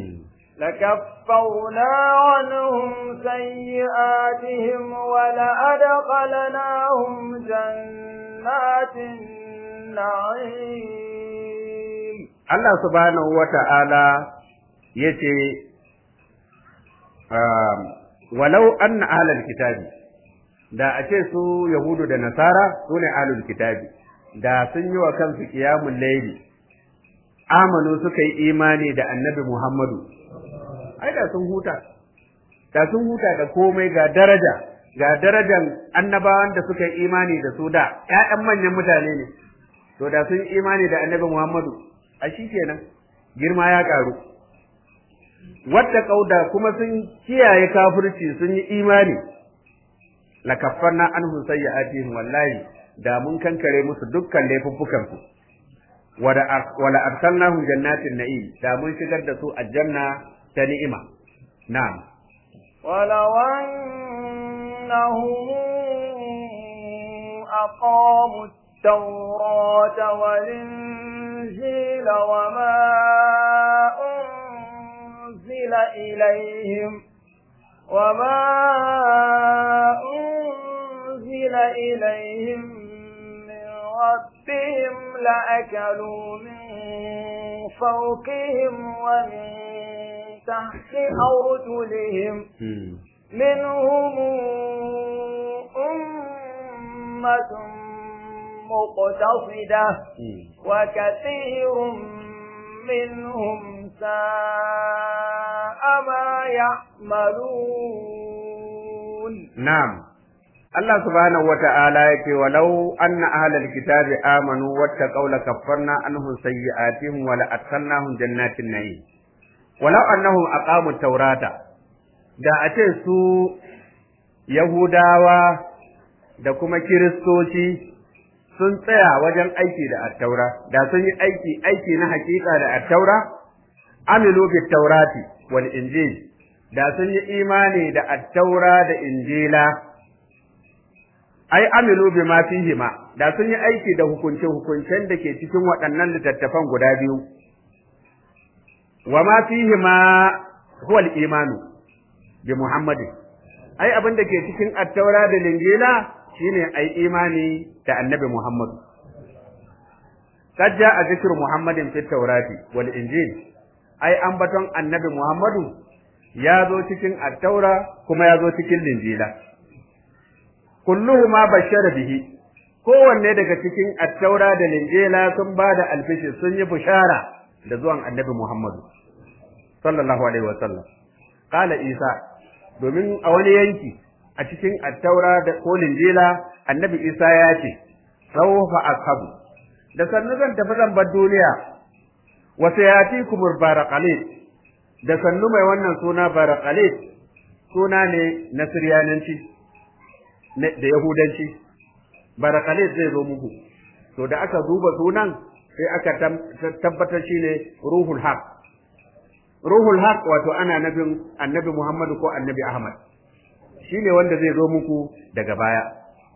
لكفرنا عنهم سيئاتهم ولأدخلناهم جنات النعيم Allah subhanahu wa ta'ala ya ce, walau an na ahalar kitabi, da a ce su yahudu da nasara su ne ahlul kitabi da sun yi wa kansu qiyamul layli amanu suka yi imani da annabi muhammadu ai da sun huta da sun huta da komai ga daraja ga darajan annabawan da suka yi imani da su da ƴaƴan manyan mutane ne to da sun yi imani da annabi muhammadu a shi kenan girma ya karu wadda kauda kuma sun kiyaye kafirci sun yi imani la kaffarna anhum sayyi'atihim wallahi da mun kankare musu dukkan laifuffukan su wala wala arsalnahum jannatin na'im da mun shigar da su aljanna ta ni'ima na'am ولو أنهم أقاموا التوراة والإنجيل وما أنزل إليهم وما أنزل إليهم من ربهم لأكلوا من فوقهم ومن تحت أرجلهم منهم أمة مقتصدة وكثير منهم ساء ما يعملون نعم Allah subhanahu wa ta'ala yake walau anna ahlal kitabi amanu wattaqaw la kaffarna anhum sayyi'atihim wa la adkhalnahum jannatin na'im walau annahum aqamu taurata da a ce su yahudawa da kuma kiristoci sun tsaya wajen aiki da attaura da sun yi aiki aiki na hakika da attaura amilu bit taurati wal injil da sun yi imani da attaura da injila ai amilu bima fihima da sun yi aiki da hukunce hukuncen da ke cikin waɗannan littattafan guda biyu wa ma fihima huwa al-imanu bi muhammadin ai abin da ke cikin attaura da linjila shine ai imani da annabi muhammadu kad a zikru muhammadin fi taurati wal injil ai ambaton annabi muhammadu ya zo cikin attaura kuma ya zo cikin linjila kulluhu ma bashara bihi kowanne daga cikin attaura da linjila sun ba da alfishi sun yi bushara da zuwan annabi muhammadu sallallahu alaihi wasallam qala isa domin a wani yanki a cikin attaura da ko linjila annabi isa ya ce sawfa ashabu da sannu zan tafi zan bar duniya wa sayatikum baraqalit da sannu mai wannan suna baraqalit suna ne na siryananci da yahudanci baraqalit zai zo muku to da aka duba sunan sai aka tabbatar shine ruhul haq ruhul haq wato ana nabin annabi muhammadu ko annabi ahmad shine wanda zai zo muku daga baya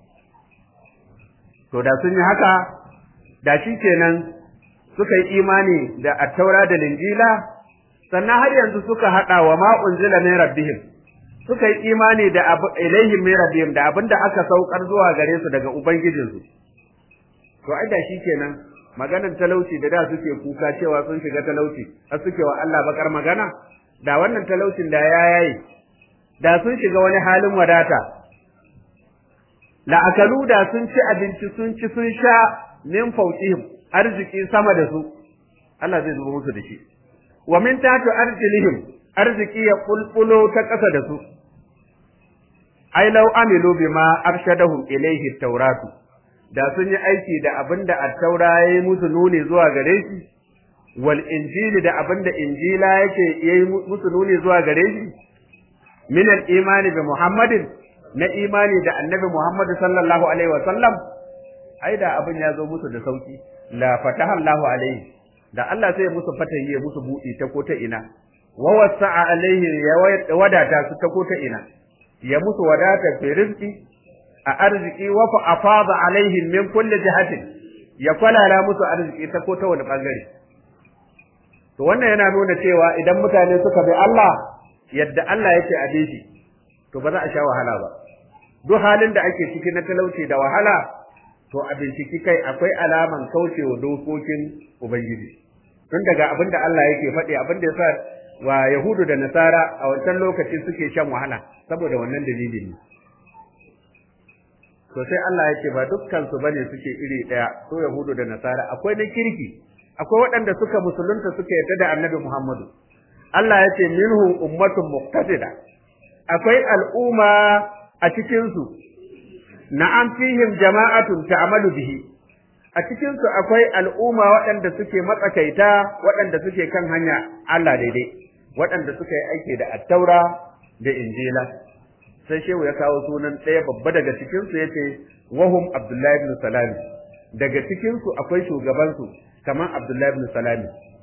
to da sun yi haka da shi kenan suka yi imani da attaura da linjila sannan har yanzu suka haɗa wa ma unzila min rabbihim suka yi imani da abu ilaihim min rabbihim da abinda aka saukar zuwa gare su daga ubangijinsu to ai da shi kenan maganar talauci da da suke kuka cewa sun shiga talauci har suke wa Allah bakar magana da wannan talaucin da ya yayi da sun shiga wani halin wadata la'akalu da sun ci abinci sun ci sun sha min fawqihim arziki sama da su Allah zai zuba musu da shi wa min tatu arjilihim arziki ya kulkulo ta ƙasa da su ai law amilu bima arshadahum ilayhi tawratu da sun yi aiki da abinda at-taura yayi musu nuni zuwa gare shi wal injili da abinda injila yake yayi musu nuni zuwa gare shi min al-imani bi muhammadin na imani da annabi muhammad sallallahu alaihi wa sallam ai da abin ya zo musu da sauki la fataha Allahu alaihi da Allah sai musu fatahi ya musu buɗi ta ko ta ina wa wasa'a alaihi ya wadata su ta ko ta ina ya musu wadata fi rizqi a arziki wa fa afada alaihim min kulli jihatin ya kwalala musu arziki ta ko ta wani bangare to wannan yana nuna cewa idan mutane suka bi Allah yadda Allah yake a shi to ba za a sha wahala ba duk halin da ake ciki na talauci da wahala to a binciki kai akwai alaman kaucewa dokokin ubangiji tun daga abin da Allah yake faɗi abin da yasa wa yahudu da nasara a wancan lokaci suke shan wahala saboda wannan dalilin ne to sai Allah ya ce ba dukkan su bane suke iri daya so yahudu da nasara akwai na kirki akwai waɗanda suka musulunta suka yarda da annabi Muhammadu Allah ya ce minhum ummatun muqtasida akwai al'umma a cikin su na'am fihim jama'atun ta'malu bihi a cikin su akwai al'umma waɗanda suke matsakaita waɗanda suke kan hanya Allah daidai waɗanda suka yi aiki da attaura da injila sai shehu ya kawo sunan ɗaya babba daga cikin su yace wahum abdullahi ibn salam daga cikin su akwai shugaban su kamar abdullahi ibn salam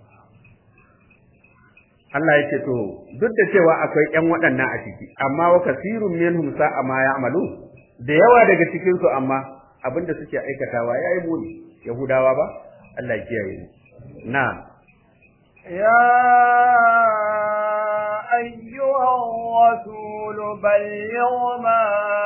Allah yake to duk da cewa akwai ƴan waɗannan a ciki amma wa kasirun minhum sa'a ma ya'malu da yawa daga cikin su amma abinda suke aikatawa yayi muni yahudawa ba Allah ya kiyaye ni na ya أيها الرسول بلغ ما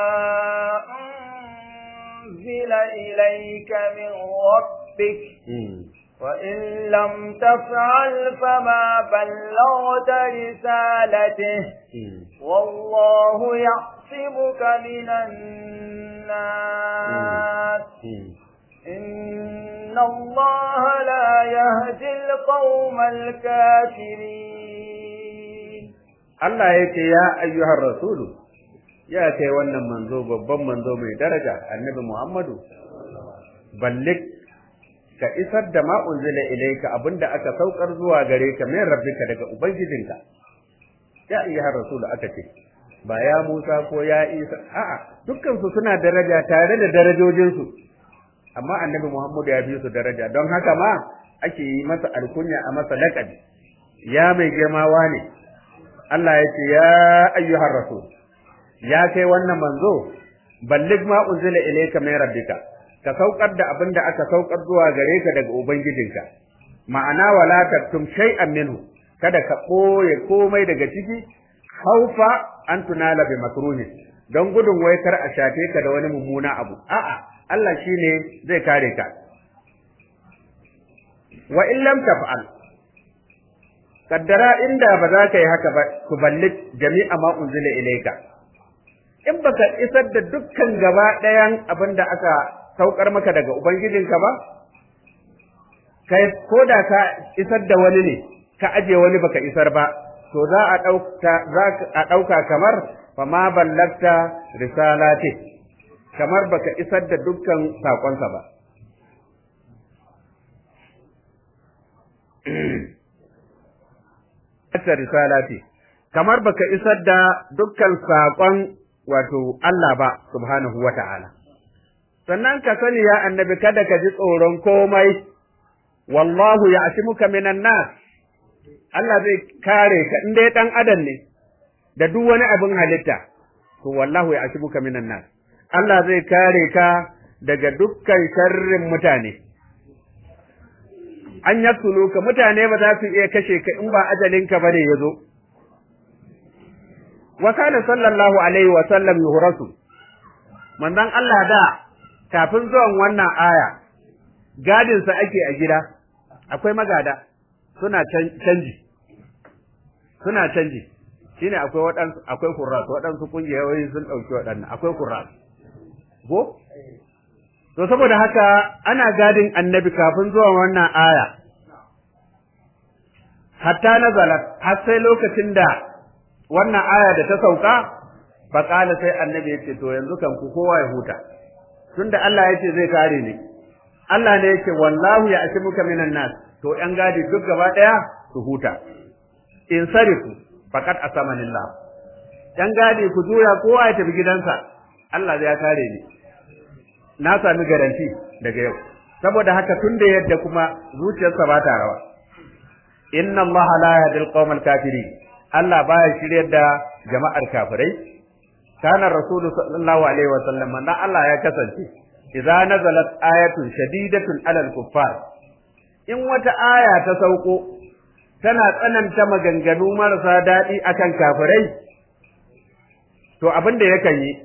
أنزل إليك من ربك وإن لم تفعل فما بلغت رسالته والله يعصمك من الناس إن الله لا يهدي القوم الكافرين Allah ya ce ya ayyuhar rasulu ya kai wannan manzo babban manzo mai daraja annabi Muhammadu ballik ka isar da ma unzila ilayka abinda aka saukar zuwa gare ka min rabbika daga ubangijinka ya ayyuhar rasulu aka ce ba ya Musa ko ya Isa a'a dukkan su suna daraja tare da darajojin su amma annabi Muhammadu ya bi su daraja don haka ma ake yi masa alkunya a masa laqabi ya mai girmawa ne Allah ya ce ya ayyuhar rasul ya kai wannan manzo ballig ma unzila ilayka min rabbika ka saukar da abin da aka saukar zuwa gare ka daga ubangijinka ma'ana wala taktum shay'an minhu kada ka koye komai daga ciki haufa an tunala bi makruhi don gudun wai kar a shafe ka da wani mummuna abu a'a Allah shine zai kare ka wa in lam taf'al kaddara inda ba za ka yi haka ba ku balli jami'a ma unzila ilayka in baka isar da dukkan gaba ɗayan abin da aka saukar maka daga ubangijinka ba kai ko da ka isar da wani ne ka aje wani baka isar ba to za a ɗauka za a ɗauka kamar fa ma ballagta risalati kamar baka isar da dukkan sakonsa ba ta risalati kamar baka isar da dukkan saƙon wato Allah ba subhanahu wa ta'ala sannan ka sani ya annabi kada ka ji tsoron komai wallahu ya muka minan nas Allah zai kare ka in dai dan adam ne da duk wani abin halitta to wallahu ya muka minan nas Allah zai kare ka daga dukkan sharrin mutane an yaksulu ka mutane ba za su iya kashe ka in ba ajalinka ba ne ya zo. Wa kana sallallahu alaihi wa sallam yuhrasu manzon Allah da kafin zuwan wannan aya gadin sa ake a gida akwai magada suna canji suna canji shine akwai waɗansu akwai kurras waɗansu kungiyoyi sun ɗauki waɗannan akwai kurras ko To saboda haka ana gadin annabi kafin zuwan wannan aya, hatta nazalat har sai lokacin da wannan aya da ta sauka, faƙala sai annabi ya ce, To yanzu kan ku kowa ya huta, tunda Allah ya ce zai kare ni, Allah ne ya ce, Wallahu ya ashe muka minan nas, to ‘yan gadi duk gaba ɗaya su huta. In sarifu, faƙat a samanillah. ‘Yan gadi ku juya kowa ya tafi gidansa, Allah zai kare ni. na sami garanti daga yau saboda haka tun da yadda kuma zuciyarsa ba ta rawa inna allaha la yahdil qawmal kafirin Allah baya shiryar da jama'ar kafirai kana rasulu sallallahu alaihi wasallam manzo Allah ya kasance idza nazalat ayatun shadidatun alal kuffar in wata aya ta sauko tana tsananta maganganu marasa daɗi akan kafirai to abin da yakan yi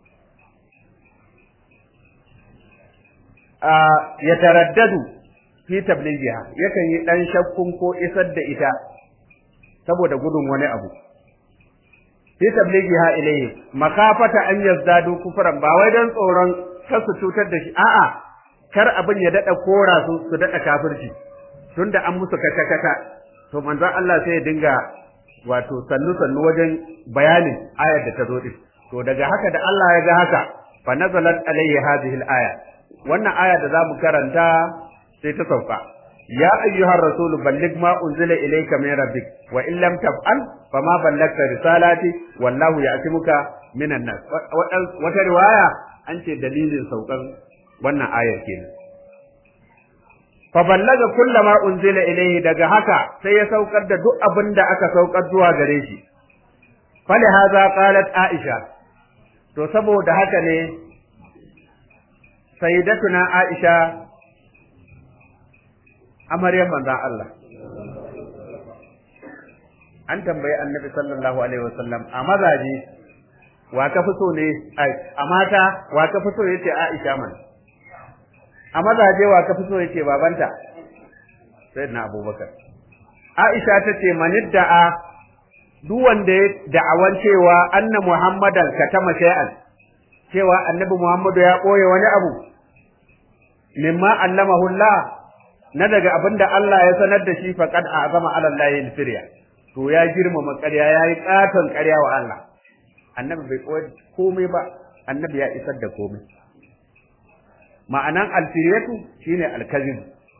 ya taraddadu fi tablighiha yakan yi dan shakkun ko isar da ita saboda gudun wani abu fi tablighiha ilayhi makafata an yazdadu kufran ba wai dan tsoron kar su cutar da shi a'a kar abin ya dada kora su su dada kafirci tunda an musu kata kata to manzon Allah sai ya dinga wato sannu sannu wajen bayanin ayar da ta zo din to daga haka da Allah ya ga haka fa nazalat alayhi hadhihi al-aya wannan aya da zamu karanta sai ta sauka ya ayyuhar rasul balligh ma unzila ilayka min rabbik wa in lam taf'al fama ballagta risalati wallahu ya'timuka minan nas wata riwaya an ce dalilin saukan wannan ayar kenan fa ballaga kullama unzila ilayhi daga haka sai ya saukar da duk abin da aka saukar zuwa gare shi fali hadha qalat aisha to saboda haka ne sayyidatuna aisha amaryar manzon Allah an tambayi annabi sallallahu alaihi wasallam a mazaje wa ka fi so ne a mata wa ka fi so yace aisha man a mazaje wa ka fi so yace babanta sayyidina abubakar aisha tace manidda'a duk wanda ya da'awan cewa anna muhammadan katama shay'an cewa annabi muhammadu ya koye wani abu mimma allamahu allah na daga abinda Allah ya sanar da shi faqad azama ala allahi al-firya to ya girmama ƙarya yayi katon ƙarya wa Allah annabi bai koyi komai ba annabi ya isar da komai ma'anan al-firyatu shine al-kazib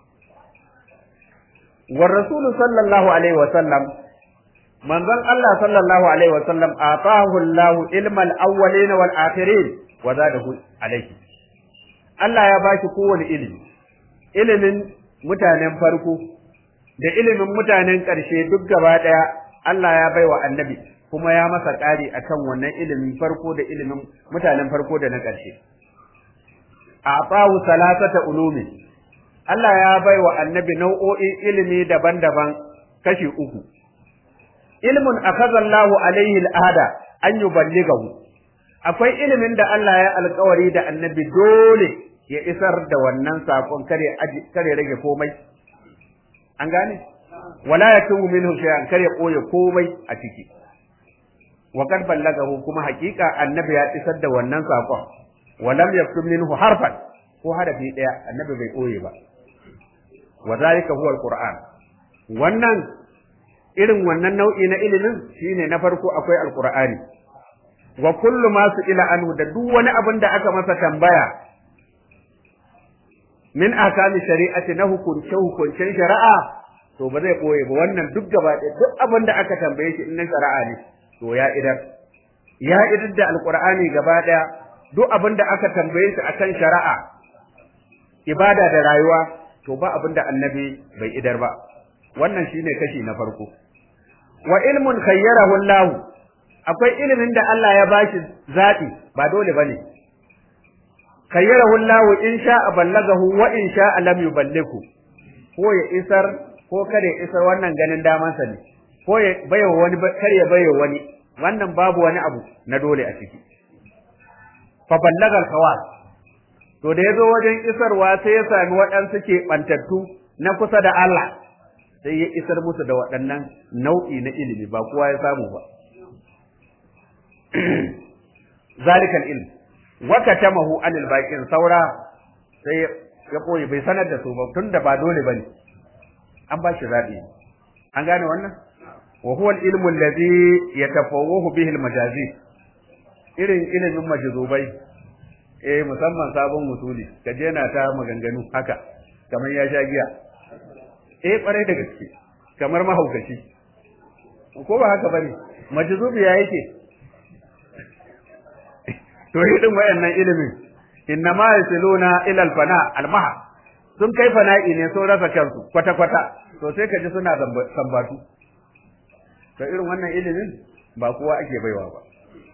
wa rasulu sallallahu alaihi wa sallam manzon Allah sallallahu alaihi wa sallam atahu Allah ilmal awwalin wal akhirin wa zadahu alaihi Allah ya bashi kowane ilimi ilimin mutanen farko da ilimin mutanen ƙarshe duk gaba ɗaya Allah ya baiwa annabi kuma ya masa ƙari akan wannan ilimin farko da ilimin mutanen farko da na ƙarshe a'tahu salasata ulumi Allah ya baiwa annabi nau'o'in ilimi daban-daban kashi uku ilmun akhadha Allahu alaihi al'ada an yuballighahu akwai ilimin da Allah ya alkawari da annabi dole ya isar da wannan sakon kare kare rage komai an gane wala yakunu minhu shay'an kare koye komai a ciki wa kad ballagahu kuma hakika annabi ya isar da wannan sakon walam yaktum minhu harfan ko harafi daya annabi bai koye ba wa zalika huwa alquran wannan irin wannan nau'i na ilimin shine na farko akwai alqur'ani wa kullu ma su ila anhu da duk wani abin da aka masa tambaya min akami shari'ati na hukunce hukuncen shari'a to ba zai boye ba wannan duk gaba ɗaya duk abin da aka tambaye shi in na shari'a ne to ya idar ya idar da alqur'ani gaba ɗaya duk abin da aka tambaye shi akan shari'a ibada da rayuwa to ba abin da annabi bai idar ba wannan shine kashi na farko wa ilmun khayyarahu Allah akwai ilimin da Allah ya bashi zaɓi ba dole bane khayyarahu Allah in sha'a ballagahu wa in sha'a lam yuballighu ko ya isar ko kada ya isar wannan ganin daman sa ne ko ya bayo wani kar ya bayo wani wannan babu wani abu na dole a ciki fa ballaga al-khawas to da yazo wajen isarwa sai ya sami waɗansu ke bantattu na kusa da Allah sai ya isar musu da waɗannan nau'i na ilimi ba kowa ya samu ba zalikal ilm wa katamahu anil baqin saura sai ya koyi bai sanar da su ba tunda ba dole bane an ba shi zabi an gane wannan wa huwa al-ilmu alladhi yatafawwahu bihi al-majazi irin ilimin majzubai eh musamman sabon musuli kaje na ta maganganu haka kamar ya sha giya eh kwarai da gaske kamar mahaukaci ko ba haka bane majzubi ya yake to irin wayannan ilimin innama yasiluna ila alfana almaha sun kai fana'i ne sun rasa kansu kwata kwata to sai ka ji suna sambatu to irin wannan ilimin ba kowa ake baiwa ba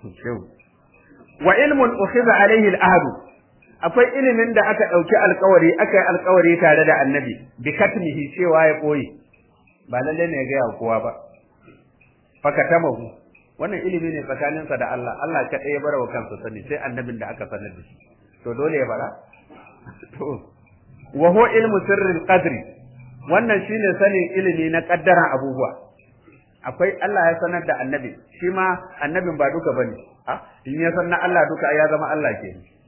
wa ilmun ukhiza alaihi al'ahd akwai ilimin da aka dauki alkawari aka yi alkawari tare da annabi bi katmihi cewa ya koyi ba lalle ne ga kowa ba fakatamahu wannan ilimi ne tsakaninsa da Allah Allah ka ɗaya bara wa kansa sani sai annabin da aka sanar da shi to dole ya bara to wa huwa ilmu sirril qadri wannan shine sanin ilimi na kaddaran abubuwa akwai Allah ya sanar da annabi shi ma annabin ba duka bane a in ya san na Allah duka ya zama Allah ke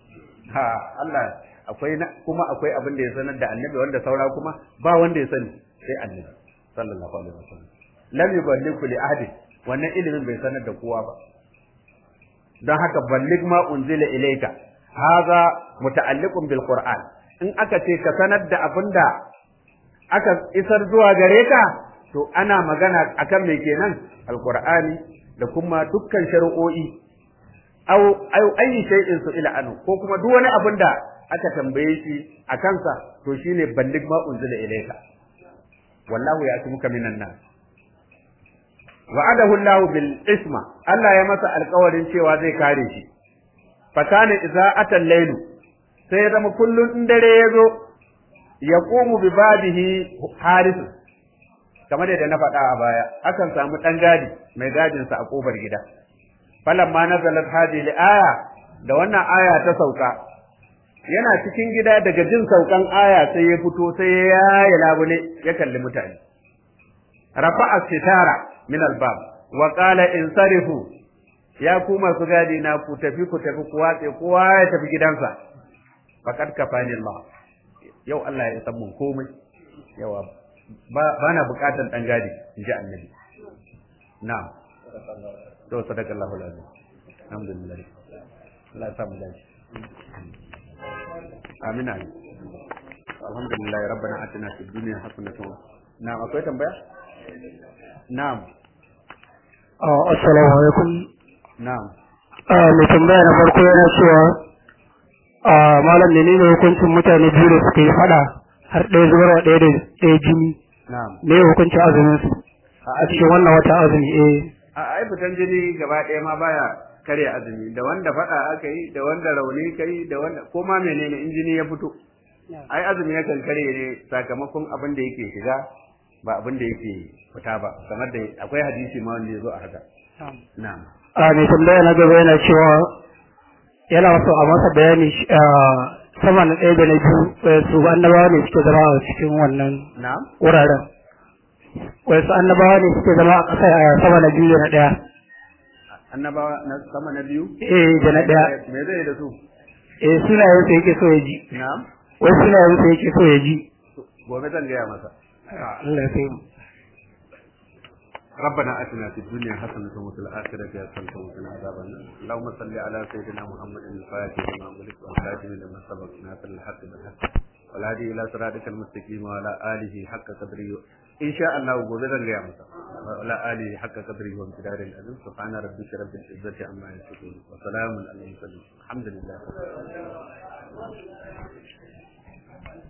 ha Allah akwai kuma akwai abin da ya sanar da annabi wanda saura kuma ba wanda ya sani sai annabi sallallahu alaihi wasallam lam yuballighu li ahadin wannan ilimin bai sanar da kowa ba don haka ballig ma unzila ilayka haza muta'alliqun bil qur'an in aka ce ka sanar da abinda aka isar zuwa gare ka to ana magana akan me kenan alqur'ani da kuma dukkan shari'o'i aw aw ayi shay'in su ila anu ko kuma duk wani abin da aka tambaye shi a kansa to shine ballig ma unzila ilayka wallahu ya'timuka minan nas wa'adahu Allahu bil isma Allah ya masa alƙawarin cewa zai kare shi fakana idza atal laylu sai zama kullun in dare ya zo ya qumu bi babihi haris kamar da na faɗa a baya akan samu ɗan gadi mai gadin sa a kofar gida falamma nazalat hadhihi aya da wannan aya ta sauka yana cikin gida daga jin saukan aya sai ya fito sai ya yaye labule ya kalli mutane rafa'a sitara min albab wa qala insarifu ya ku masu gadi na ku tafi ku tafi ku watse kowa ya tafi gidansa faqad kafani Allah yau Allah ya san mun komai yawa ba na bukatan dan gadi inji annabi na'am to sadakallahu alazim alhamdulillah Allah ya samu dace amin amin alhamdulillah rabbana atina fid dunya hasanatan na'am akwai tambaya na'am assalamu alaikum na'am mai tambaya na farko yana cewa malam menene hukuncin mutane biyu da suka yi fada har ɗaya zubarwa ɗaya da ɗaya jini na'am me hukuncin azumin su a cikin wannan wata azumi eh a ai fitan jini gaba ɗaya ma baya karya azumi da wanda faɗa aka yi da wanda rauni kai da wanda ko ma menene in jini ya fito ai azumi yakan karye ne sakamakon abin da yake shiga ba abin da yake fita ba kamar da akwai hadisi ma wanda ya zo a haka na'am a mai tambaya na gaba yana cewa yana so a masa bayani sama na ɗaya da na biyu su annabawa ne suke zama a cikin wannan na'am wuraren wasu annabawa ne suke zama a ƙasa a sama na biyu da na ɗaya annabawa na sama na biyu eh da na ɗaya me zai da su eh sunayen sa yake so ya ji na'am wai sunayen sa yake so ya ji gobe zan gaya masa Allah ya kai mu ربنا اتنا في الدنيا حسنه وفي الاخره حسنه وقنا عذاب النار اللهم صل على سيدنا محمد الفاتح لما أغلق والخاتم لما سبق ناصر الحق بالحق والهادي الى صراطك المستقيم وعلى اله حق قدره ان شاء الله gobe zan gaya masa وعلى اله حق قدره وامتداد العظيم سبحان ربك رب العزه عما يصفون وسلام على المرسلين الحمد لله